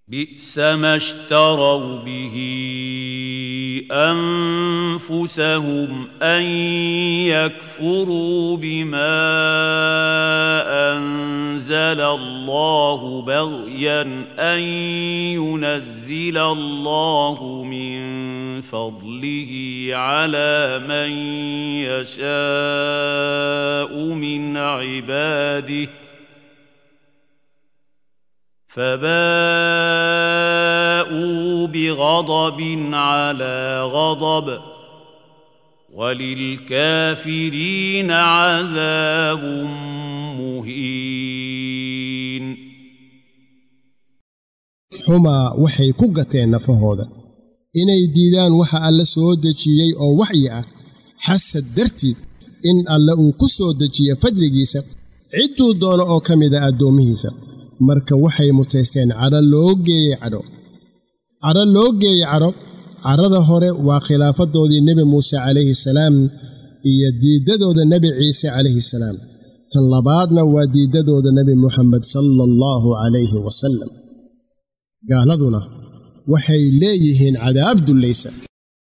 بئس ما اشتروا به انفسهم ان يكفروا بما انزل الله بغيا ان ينزل الله من فضله على من يشاء من عباده فباءوا بغضب على غضب وللكافرين عذاب مهين xumaa waxay ku gateen nafahooda inay diidaan waxa alle soo dejiyey oo waxyi ah xasad dartiid in alle uu ku soo dejiya fadligiisa cidduu doono oo ka mida addoommihiisa marka waxay mutaysteen cadho loo geeyey cadho cadho loo geeyey cadho cadhada hore waa khilaafadoodii nebi muuse calayhi salaam iyo diiddadooda nebi ciise calayhi salaam tan labaadna waa diiddadooda nebi muxamed sala allahu calayhi wasalam gaaladuna waxay leeyihiin cadaab dullaysa